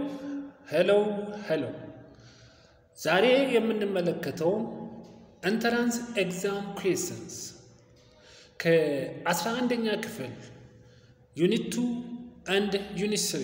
ሄሎ ሄሎ። ዛሬ የምንመለከተው ኢንትራንስ ኤግዛም ኩዌስችንስ ከ11ኛ ክፍል ዩኒት ቱ አንድ ዩኒት ስሪ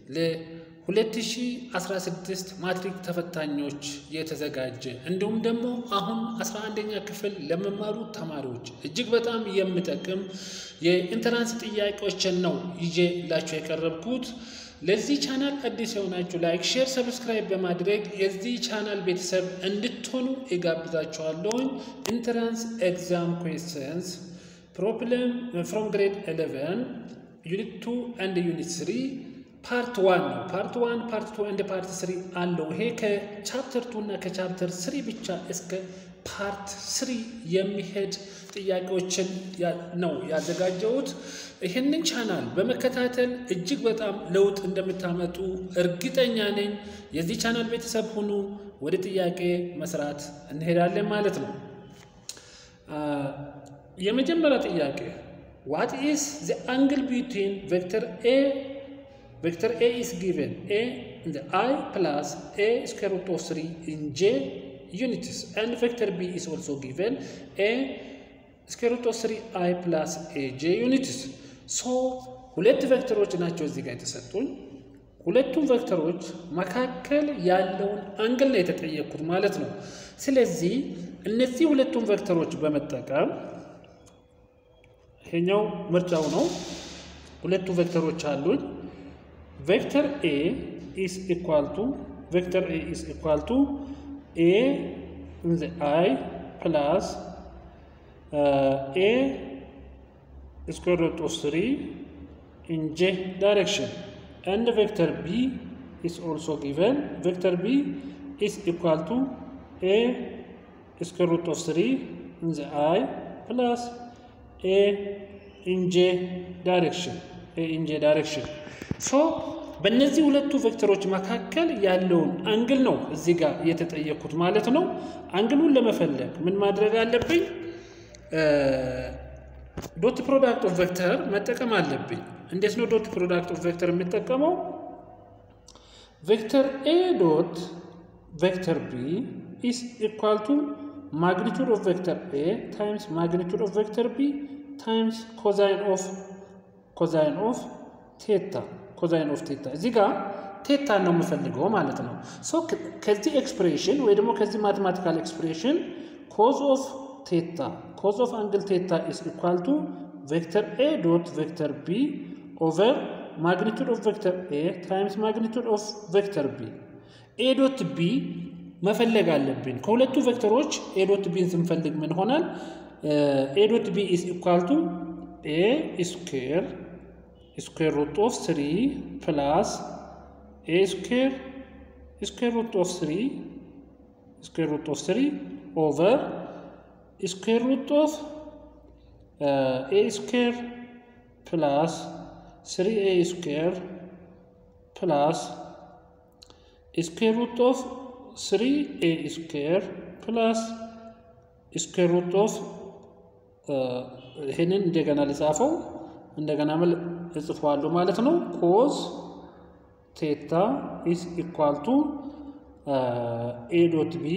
ለ2016 ማትሪክ ተፈታኞች የተዘጋጀ እንዲሁም ደግሞ አሁን 11ኛ ክፍል ለመማሩ ተማሪዎች እጅግ በጣም የሚጠቅም የኢንትራንስ ጥያቄዎችን ነው ይዤላችሁ የቀረብኩት። ለዚህ ቻናል አዲስ የሆናችሁ ላይክ፣ ሼር፣ ሰብስክራይብ በማድረግ የዚህ ቻናል ቤተሰብ እንድትሆኑ እጋብዛችኋለሁኝ። ኢንትራንስ ኤግዛም ኩዌስችንስ ፕሮብለም ፍሮም ግሬድ 11 ዩኒት 2 አንድ ዩኒት 3 ፓርት ዋን ነው። ፓርት ዋን ፓርት ቱ እንደ ፓርት ስሪ አለው። ይሄ ከቻፕተር ቱ እና ከቻፕተር ስሪ ብቻ እስከ ፓርት ስሪ የሚሄድ ጥያቄዎችን ነው ያዘጋጀሁት። ይህንን ቻናል በመከታተል እጅግ በጣም ለውጥ እንደምታመጡ እርግጠኛ ነኝ። የዚህ ቻናል ቤተሰብ ሁኑ። ወደ ጥያቄ መስራት እንሄዳለን ማለት ነው። የመጀመሪያ ጥያቄ ዋት ኢዝ ዘ አንግል ቢትዊን ቬክተር ኤ vector A is given A in the I plus A square root of 3 in J units and vector B is also given A square root of 3 I plus A J units so ሁለት ቬክተሮች ናቸው እዚህ ጋር የተሰጡኝ። ሁለቱም ቬክተሮች መካከል ያለውን አንግል ነው የተጠየቅኩት ማለት ነው። ስለዚህ እነዚህ ሁለቱም ቬክተሮች በመጠቀም ይሄኛው ምርጫው ነው። ሁለቱ ቬክተሮች አሉኝ። vector A is equal to vector A is equal to A in the I plus uh, A square root of 3 in J direction and vector B is also given vector B is equal to A square root of 3 in the I plus A in J direction A in J direction ሶ በእነዚህ ሁለቱ ቬክተሮች መካከል ያለውን አንግል ነው እዚህ ጋር የተጠየኩት ማለት ነው። አንግሉን ለመፈለግ ምን ማድረግ አለብኝ? ዶት ፕሮዳክት ኦፍ ቬክተር መጠቀም አለብኝ። እንዴት ነው ዶት ፕሮዳክት ኦፍ ቬክተር የሚጠቀመው? ቬክተር ኤ ዶት ቬክተር ቢ ኢስ ኢኳል ቱ ማግኒቱድ ኦፍ ቬክተር ኤ ታይምስ ማግኒቱድ ኦፍ ቬክተር ቢ ታይምስ ኮዛይን ኦፍ ኮዛይን ኦፍ ቴታ ኮዛይን ኦፍ ቴታ እዚህ ጋር ቴታ ነው የምፈልገው ማለት ነው። ሶ ከዚህ ኤክስፕሬሽን ወይ ደግሞ ከዚህ ማቴማቲካል ኤክስፕሬሽን ኮዝ ኦፍ ቴታ ኮዝ ኦፍ አንግል ቴታ ኢስ ኢኳል ቱ ቬክተር ኤ ዶት ቬክተር ቢ ኦቨር ማግኒቱድ ኦፍ ቬክተር ኤ ታይምስ ማግኒቱድ ኦፍ ቬክተር ቢ ኤ ዶት ቢ መፈለግ አለብን። ከሁለቱ ቬክተሮች ኤ ዶት ቢን ስንፈልግ ምን ሆናል? ኤ ዶት ቢ ኢስ ኢኳል ቱ ኤ ስኩዌር square root of 3 plus a square square root of 3 square root of 3 over square root of uh, a square plus 3a square plus square root of 3a square plus square root of ይህንን እንደገና ልጻፈው እንደገና እጽፈዋለሁ ማለት ነው። ኮዝ ቴታ ኢስ ኢኳል ቱ ኤ ዶት ቢ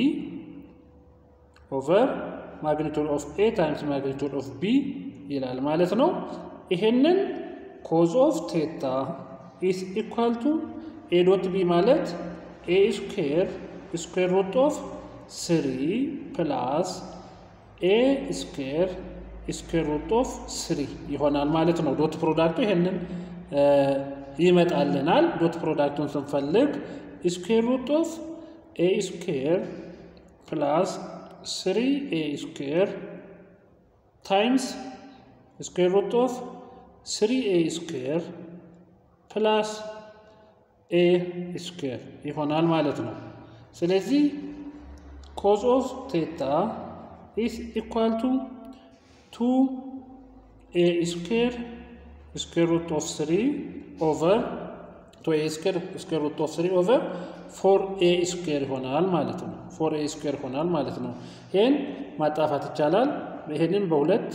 ኦቨር ማግኒቱድ ኦፍ ኤ ታይምስ ማግኒቱድ ኦፍ ቢ ይላል ማለት ነው። ይሄንን ኮዝ ኦፍ ቴታ ኢስ ኢኳል ቱ ኤ ዶት ቢ ማለት ኤ ስኩዌር ስኩዌር ሩት ኦፍ ስሪ ፕላስ ኤ ስኩዌር ስኩዌር ሩት ኦፍ ስሪ ይሆናል ማለት ነው። ዶት ፕሮዳክቱ ይሄንን ይመጣልናል። ዶት ፕሮዳክቱን ስንፈልግ ስኩዌር ሩት ኦፍ ኤ ስኩዌር ፕላስ ስሪ ኤ ስኩዌር ታይምስ ስኩዌር ሩት ኦፍ ስሪ ኤ ስኩዌር ፕላስ ኤ ስኩዌር ይሆናል ማለት ነው። ስለዚህ ኮዝ ኦፍ ቴታ ኢስ ኢኳል ቱ ቱ ኤ ስኩዌር ስኩዌር ሩት ኦፍ ስሪ ኦቨር ቱ ኤ ስኩዌር ስኩዌር ሩት ኦፍ ስሪ ኦቨር ፎር ኤ ስኩዌር ይሆናል ማለት ነው። ፎር ኤ ስኩዌር ይሆናል ማለት ነው። ይህን ማጣፋት ይቻላል። ይህንን በሁለት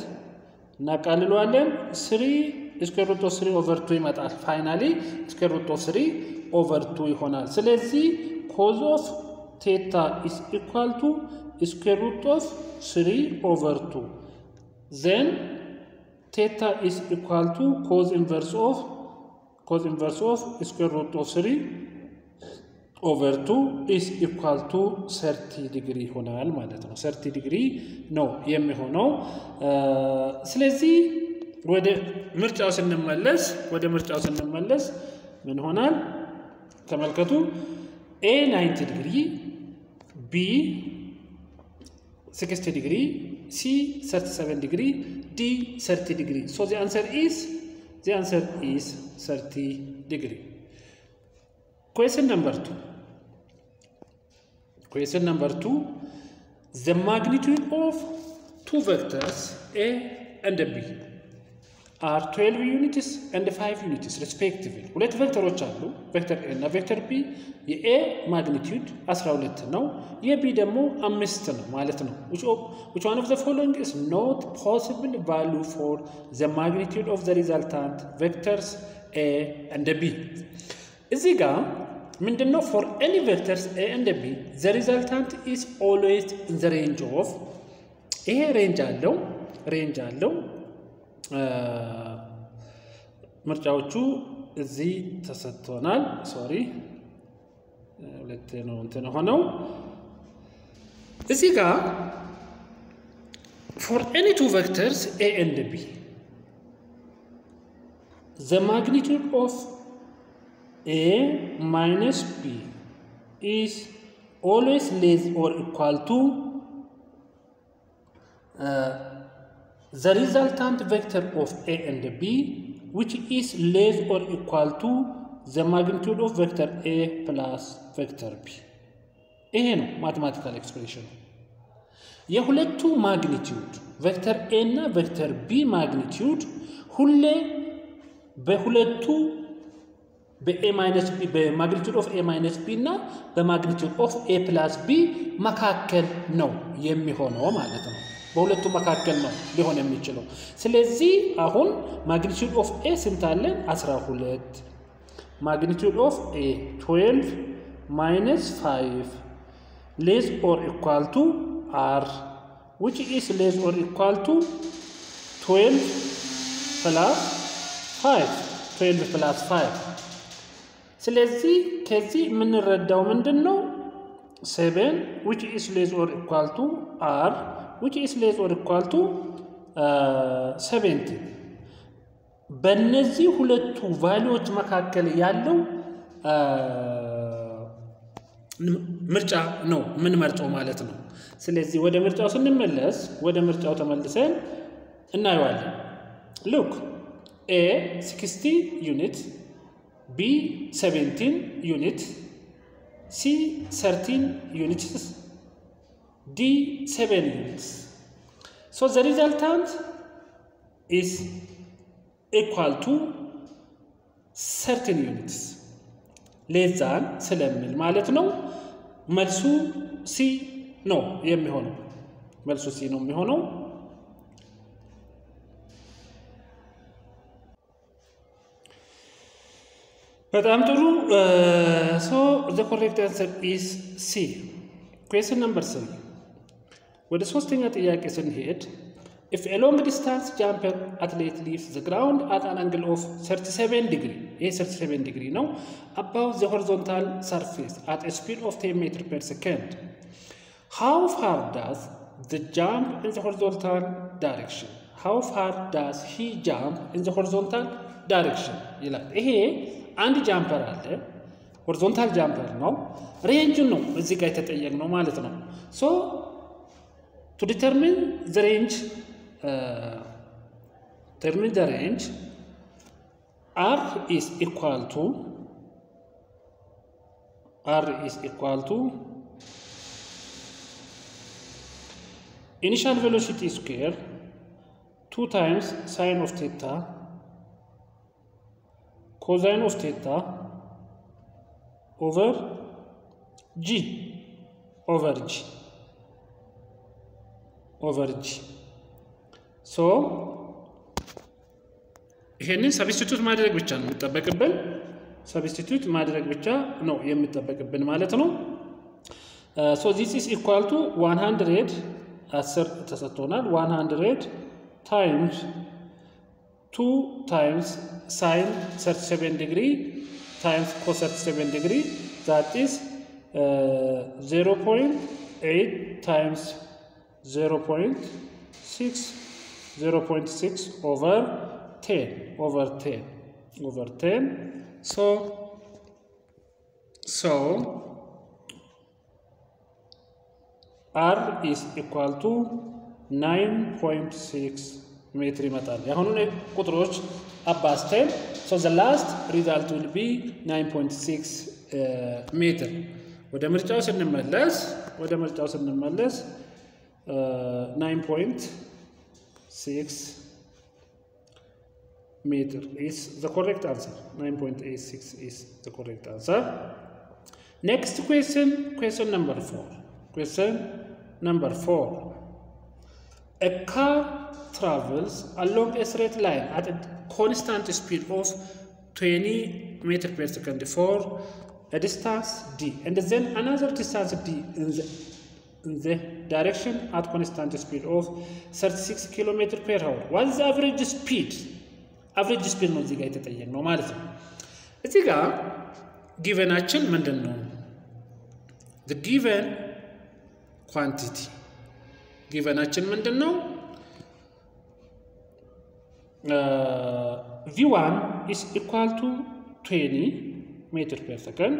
እናቃልለዋለን። ስሪ ስኩዌር ሩት ኦፍ ስሪ ኦቨር ቱ ይመጣል። ፋይናሊ ስኩዌር ሩት ኦፍ ስሪ ኦቨር ቱ ይሆናል። ስለዚህ ኮዝ ኦፍ ቴታ ኢስ ኢኳል ቱ ስኩዌር ሩት ኦፍ ስሪ ኦቨር ቱ ዘን ቴታ ኢስ ኢኳል ቱ ኮዝ ኢንቨርስ ኦፍ ኮዝ ኢንቨርስ ኦፍ ስኩዌር ሩት ኦፍ ስሪ ኦቨር ቱ ኢስ ኢኳል ቱ ሰርቲ ዲግሪ ይሆናል ማለት ነው። ሰርቲ ዲግሪ ነው የሚሆነው። ስለዚህ ወደ ምርጫው ስንመለስ ወደ ምርጫው ስንመለስ ምን ሆናል? ተመልከቱ። ኤ 90 ዲግሪ፣ ቢ 60 ዲግሪ፣ ሲ 37 ዲግሪ፣ ዲ 30 ዲግሪ። ሶ ዚ አንሰር ኢዝ ዚ አንሰር ኢዝ 30 ዲግሪ። Question number two. Question number two. The magnitude of two vectors A and B are 12 units and 5 units respectively. ሁለት ቬክተሮች አሉ ቬክተር ኤ እና ቬክተር ቢ። የኤ ማግኒቲዩድ 12 ነው፣ የቢ ደግሞ አምስት ነው ማለት ነው። which one of the following is not possible value for the magnitude of the resultant vectors A and B? እዚህ ጋር ምንድን ነው ፎር ኤኒ ቬክተርስ ኤ ኤንድ ቢ ዘ ሪዛልታንት ኢዝ ኦልዌይዝ ኢን ዘ ሬንጅ ኦፍ ይሄ ሬንጅ አለው ሬንጅ አለው ምርጫዎቹ እዚህ ተሰጥቶናል ሶሪ ሁለት ነው እንትን ሆነው እዚህ ጋር ፎር ኤኒ ቱ ቬክተርስ ኤ ኤንድ ቢ ዘ ማግኒቱድ ኦፍ A minus B is always less or equal to uh, the resultant vector of A and B which is less or equal to the magnitude of vector A plus vector B ይሄ ነው ማቴማቲካል ኤክስፕሬሽን የሁለቱ ማግኒቲዩድ ቬክተር ኤ እና ቬክተር ቢ ማግኒቲዩድ ሁሌ በሁለቱ በኤ ማይነስ ቢ በማግኒቱድ ኦፍ ኤ ማይነስ ቢ እና በማግኒቱድ ኦፍ ኤ ፕላስ ቢ መካከል ነው የሚሆነው ማለት ነው። በሁለቱ መካከል ነው ሊሆን የሚችለው። ስለዚህ አሁን ማግኒቱድ ኦፍ ኤ ስንት አለን? 12 ማግኒቱድ ኦፍ ኤ 12 ማይነስ 5 ሌስ ኦር ኢኳል ቱ አር ዊች ኢስ ሌስ ኦር ኢኳል ቱ 12 ፕላስ 5 12 ፕላስ 5 ስለዚህ ከዚህ የምንረዳው ምንድን ነው? ሴቨን ዊች ኢስ ሌዝ ኦር ኢኳል ቱ አር ዊች ኢስ ሌዝ ኦር ኢኳል ቱ ሰቨንቲን። በእነዚህ ሁለቱ ቫሊዎች መካከል ያለው ምርጫ ነው የምንመርጠው ማለት ነው። ስለዚህ ወደ ምርጫው ስንመለስ ወደ ምርጫው ተመልሰን እናየዋለን። ሉክ ኤ 60 ዩኒት B 17 units, C 13 units, D 7 units. So the resultant is equal to 13 units. ሌስ ዛን ስለሚል ማለት ነው። መልሱ ሲ ነው የሚሆነው። መልሱ ሲ ነው የሚሆነው። በጣም ጥሩ ሶ ዘ ኮሬክት አንሰር ኢስ ሲ ኩዌስን ነምበር ስሪ ወደ ሶስተኛ ጥያቄ ስንሄድ ኢፍ ኤ ሎንግ ዲስታንስ ጃምፐር አትሌት ሊቭስ ዘ ግራውንድ አት አን አንግል ኦፍ 37 ዲግሪ ይሄ 37 ዲግሪ ነው አባው ዘ ሆሪዞንታል ሰርፌስ አት ስፒድ ኦፍ 10 ሜትር ፐር ሰከንድ ሃው ፋር ዳዝ ዘ ጃምፕ ኢን ዘ ሆሪዞንታል ዳይሬክሽን ሃው ፋር ዳዝ ሂ ጃምፕ ኢን ዘ ሆሪዞንታል ዳይሬክሽን ይላል ይሄ አንድ ጃምፐር አለ። ሆሪዞንታል ጃምፐር ነው። ሬንጁን ነው እዚህ ጋር የተጠየቅነው ማለት ነው። ሶ ቱ ዲተርሚን ዘ ሬንጅ ተርሚን ዘ ሬንጅ አር ኢስ ኢኳል ቱ አር ኢስ ኢኳል ቱ ኢኒሻል ቬሎሲቲ ስኩዌር ቱ ታይምስ ሳይን ኦፍ ቴታ ኮዛይን ኦፍ ቴታ ኦቨር ጂ ኦቨር ጂ ኦቨር ጂ ሶ ይሄንን ሰብስቲቱት ማድረግ ብቻ ነው የሚጠበቅብን። ሰብስቲቱት ማድረግ ብቻ ነው የሚጠበቅብን ማለት ነው። ሶ ዚስ ኢስ ኢኳል ቱ 100 10 ተሰጥቶናል። 100 ታይምስ 2 ታይምስ ሳይን 37 ዲግሪ ታይምስ ኮስ 37 ዲግሪ ዛት ኢስ 0.8 ታይምስ 0.6 0.6 over 10 over 10 over 10 so so r is equal to 9.6 ሜትር ይመጣል። የአሁኑን ቁጥሮች አባዝተን so the last result will be 9.6 ሜትር። ወደ ምርጫው ስንመለስ ወደ ምርጫው ስንመለስ 9.6 meter is the correct answer. 9.86 is the correct answer. Next question, question number four. Question number four. A car travels along a straight line at a constant speed of 20 meter per second for a distance d, and then another distance d in the in the direction at constant speed of 36 kilometer per hour. What is the average speed? አቨሬጅ ስፒድ ነው እዚህ ጋር የተጠየቅ ነው ማለት ነው። እዚህ ጋር ጊቨናችን ምንድን ነው? ጊቨን ኳንቲቲ ጊቨናችን ምንድን ነው? ቪ ዋን ኢስ ኢኳል ቱ 20 ሜትር ፐር ሰከንድ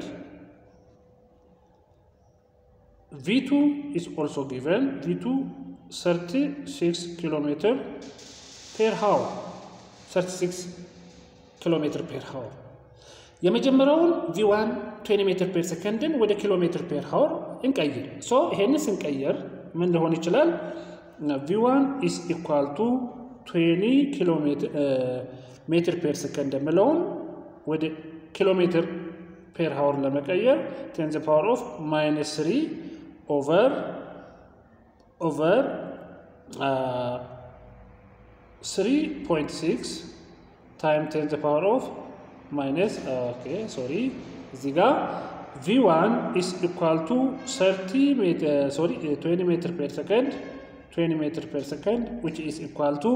ቪ2 is also given v2 36 ኪሎ ሜትር ፔር ሃወር 36 ኪሎ ሜትር ፔር ሃወር የመጀመሪያውን ቪ1 20 ሜትር ፔር ሰከንድን ወደ ኪሎ ሜትር ፔር ሃወር እንቀይር። ሶ ይሄን ስንቀይር ምን ሊሆን ይችላል? ቪ1 ኢስ ኢኳል ቱ 20 ኪሎ ሜትር ፔር ሰከንድ የምለውን ወደ ኪሎ ሜትር ፔር ሃወር ለመቀየር ቴን ዘ ፓወር ኦፍ ማይነስ 3 ኦቨር ኦቨር 3.6 ታይም ቴን ዘ ፓወር ኦፍ ማይነስ ኦኬ ሶሪ እዚህ ጋር ቪ1 ኢስ ኢኳል ቱ 30 ሜትር ሶሪ 20 ሜትር ፔር ሰከንድ 20 ሜትር ፔር ሰከንድ ዊች ኢስ ኢኳል ቱ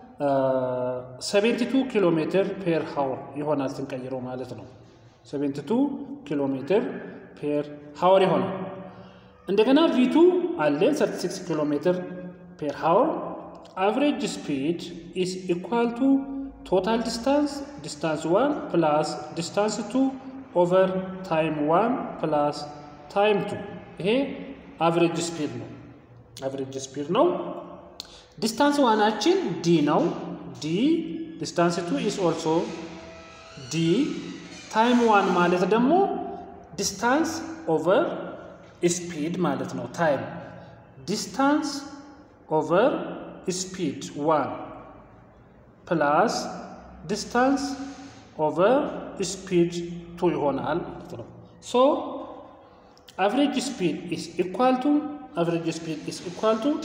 72 ኪሎ ሜትር ፔር ሃወር ይሆናል ስንቀይረው ማለት ነው። 72 ኪሎ ሜትር ፔር ሃወር ይሆናል። እንደገና ቪ2 አለን 36 ኪሎ ሜትር ፔር ሃወር አቨሬጅ ስፒድ ኢስ ኢኳል ቱ ቶታል ዲስታንስ ዲስታንስ 1 ፕላስ ዲስታንስ 2 ኦቨር ታይም 1 ፕላስ ታይም 2 ይሄ አቨሬጅ ስፒድ ነው። አቨሬጅ ስፒድ ነው። ዲስታንስ ዋናችን ዲ ነው። ዲ ዲስታንስ 2 ኢስ ኦልሶ ዲ ታይም 1 ማለት ደግሞ ዲስታንስ ኦቨር ስፒድ ማለት ነው። ታይም ዲስታንስ ኦቨር ስፒድ 1 ፕላስ ዲስታንስ ኦቨር ስፒድ 2 ይሆናል ማለት ነው። ሶ አቨሬጅ ስፒድ ኢስ ኢኳል ቱ አቨሬጅ ስፒድ ኢስ ኢኳል ቱ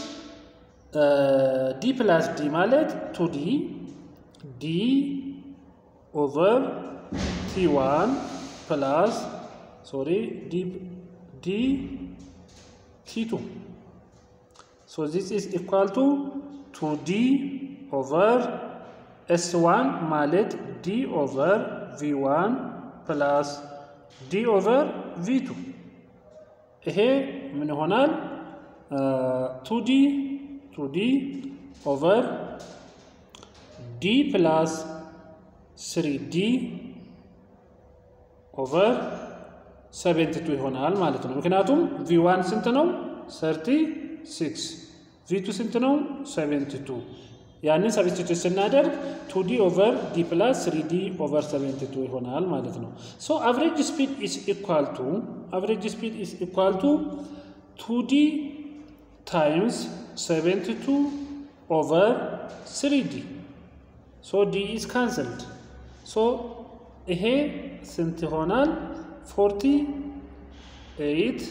ዲ ፕላስ ዲ ማለት ቱ ዲ ዲ ኦቨር ቲ ዋን ፕላስ ሶሪ ዲ ዲ ቲ ቱ ሶ ዚስ ኢስ ኢኳል ቱ ቱ ዲ ኦቨር ኤስ ዋን ማለት ዲ ኦቨር ቪ ዋን ፕላስ ዲ ኦቨር ቪ ቱ ይሄ ምን ይሆናል? ቱ ዲ ቱ ዲ ኦቨር ዲ ፕላስ ስሪ ዲ ኦቨር ሰቨንቲ ቱ ይሆናል ማለት ነው። ምክንያቱም ቪ ዋን ስንት ነው? ሰርቲ ሲክስ ቪ ቱ ስንት ነው? ሰቨንቲ ቱ ያንን ሰብስቲቱት ስናደርግ ቱ ዲ ኦቨር ዲ ፕላስ ስሪ ዲ ኦቨር ሰቨንቲ ቱ ይሆናል ማለት ነው። ሶ አቨሬጅ ስፒድ ኢስ ኢኳል ቱ አቨሬጅ ስፒድ ኢስ ኢኳል ቱ ቱ ዲ ታይምስ ሰቨንቲ ቱ ኦቨር ስሪ ዲ ሶ ዲ ኢዝ ካንስልድ ሶ ይሄ ስንት ይሆናል? ፎርቲ ኤይት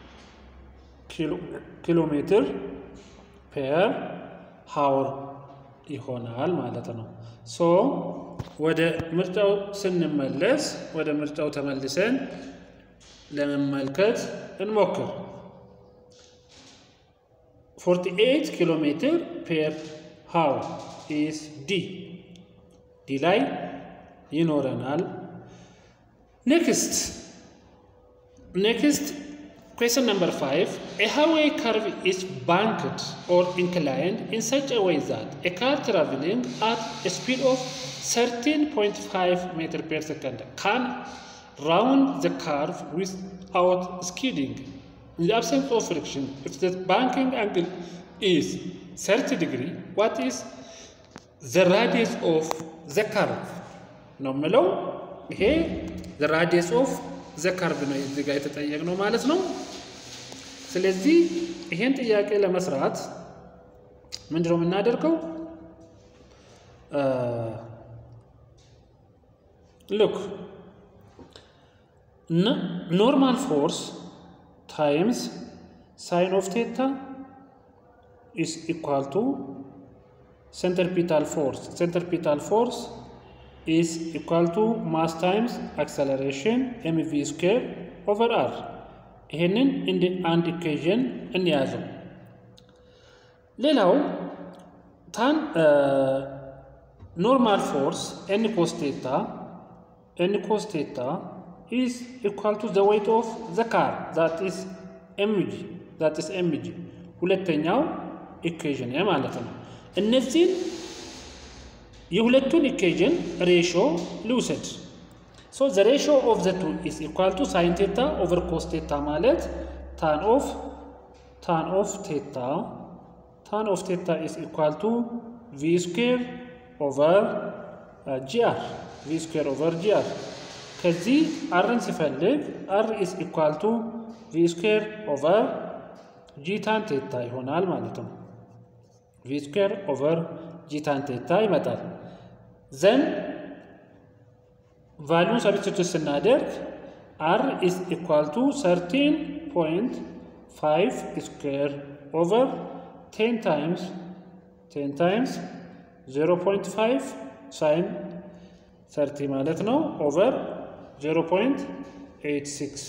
ኪሎ ሜትር ፔር ሃወር ይሆናል ማለት ነው። ሶ ወደ ምርጫው ስንመለስ ወደ ምርጫው ተመልሰን ለመመልከት እንሞክር። 48 ኪሎ ሜትር ፔር ሃው ኢስ ዲ ዲ ላይ ይኖረናል። ኔክስት ኔክስት question number 5 a highway curve is banked or inclined in such a way that a car traveling at a speed of 13.5 meter per second can round the curve without skidding in the absence of friction if the banking angle is 30 degree what is the radius of the curve ነው የምለው ይሄ the radius of ዘካርብ ነው እዚህ ጋር የተጠየቅነው ማለት ነው። ስለዚህ ይሄን ጥያቄ ለመስራት ምንድነው የምናደርገው? ሉክ ኖርማል ፎርስ ታይምስ ሳይን ኦፍ ቴታ ኢስ ኢኳል ቱ ሴንተርፒታል ፎርስ ሴንተርፒታል ፎርስ is equal to mass times acceleration mv square over r ይሄንን እንደ አንድ ኢኩዌዥን እንያዘው። ሌላው ታን ኖርማል ፎርስ ኤን ኮስ ቴታ ኤን ኮስ ቴታ ኢዝ ኢኳል ቱ ዘ ዌይት ኦፍ ዘ ካር ዛት ኢዝ ኤምጂ ዛት ኢዝ ኤምጂ ሁለተኛው ኢኩዌዥን ማለት ነው። እነዚህን የሁለቱን ኢኩዌዥን ሬሾ ልውሰድ። ሶ ዘ ሬሾ ኦፍ ዘ ቱ ኢዝ ኢኳል ቱ ሳይን ቴታ ኦቨር ኮስ ቴታ ማለት ታን ኦፍ ታን ኦፍ ቴታ ታን ኦፍ ቴታ ኢዝ ኢኳል ቱ ቪ ስኩዌር ኦቨር ጂአር ቪ ስኩዌር ኦቨር ጂአር ከዚህ አርን ሲፈልግ አር ኢዝ ኢኳል ቱ ቪ ስኩዌር ኦቨር ጂ ታን ቴታ ይሆናል ማለት ነው። ቪ ስኩዌር ኦቨር ጂ ታን ቴታ ይመጣል። ዘን ቫሉን ሰብስቲቱት ስናደርግ አር ኢዝ ኢኳል ቱ ሰርቲን ፖይንት ፋይቭ ስኩዌር ኦቨር ቴን ታይምስ ቴን ታይምስ ዜሮ ፖይንት ፋይቭ ሳይን ሰርቲ ማለት ነው ኦቨር ዜሮ ፖይንት ኤይት ሲክስ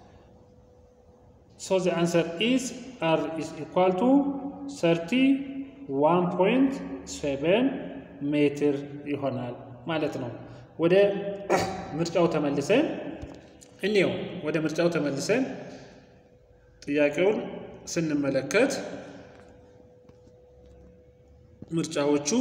ሶ ዘ አንሰር ኢዝ አር ኢዝ ኢኳል ቱ ሰርቲ ዋን ፖይንት ሴቨን ሜትር ይሆናል ማለት ነው። ወደ ምርጫው ተመልሰን እንየው። ወደ ምርጫው ተመልሰን ጥያቄውን ስንመለከት ምርጫዎቹ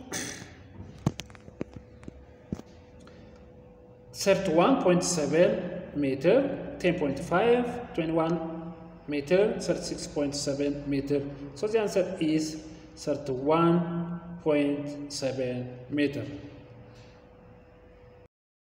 ሰርቲ ዋን ፖይንት ሰቨን ሜትር ቴን ፖይንት ፋይቭ ትዌንቲ ዋን ሜትር ሰርቲ ሲክስ ፖይንት ሰቨን ሜትር ሶ ዘ አንሰር ኢዝ ሰርቲ ዋን ፖይንት ሰቨን ሜትር